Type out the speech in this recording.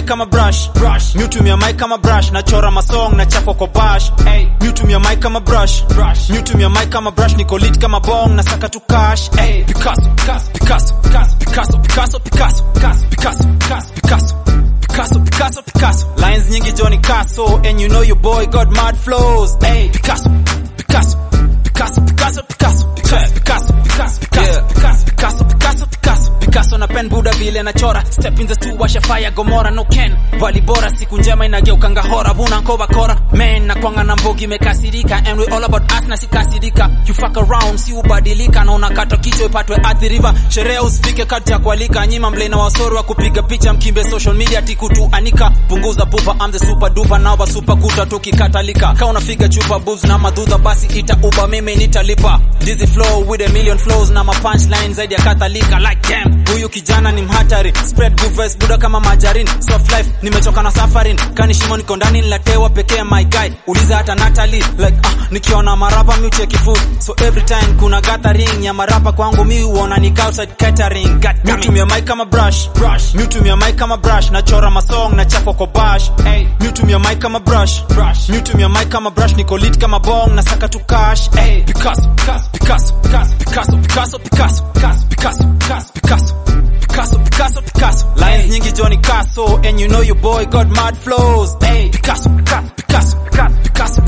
kama brush brush miutumia mic kama brush nachora masong na chapa kwa bash hey miutumia mic kama brush brush miutumia mic kama brush niko lit kama bong na saka tu cash hey Picasso Picasso Picasso Picasso Picasso Picasso Picasso Picasso Picasso Picasso Picasso Picasso lines nyingi Johnny Casso and you know your boy got mad flows hey Picasso Picasso Picasso Picasso Picasso Picasso Picasso Picasso Picasso Picasso Picasso Picasso Picasso na pen buda vile nachora step in the stew washa fire gomora no ken bali bora siku njema inageuka ngahora buna nkova kora man na kwanga na mbogi imekasirika and we all about us na sikasirika you fuck around si ubadilika na unakata kichwa ipatwe athi river sherehe usifike kati ya kualika nyima mlena wasori wa kupiga picha mkimbe social media tikutu anika punguza pupa I'm the super duper now ba super kuta tukikatalika ka unafiga chupa boobs na madhudha basi ita uba mimi nitalipa dizzy flow with a million flows na ma punchline zaidi ya kathalika like damn huyu kijana ni mhatari spread good vibes buda kama majarin soft life nimechoka na suffering kani shimo niko ndani nilatewa pekee my guy uliza hata Natalie like ah nikiona marapa mi ucheki food so every time kuna gathering ya marapa kwangu mi huona ni outside catering god damn it miutumia mic kama brush brush miutumia mic kama brush nachora masong na chapa kwa bash hey miutumia mic kama brush brush miutumia mic kama brush niko lit kama bong na saka tu cash hey Picasso Picasso Picasso Picasso Picasso Picasso Picasso Picasso Picasso Picasso Picasso Picasso lines nyingi Johnny Casso and you know your boy got mad flows hey Picasso Picasso Picasso Picasso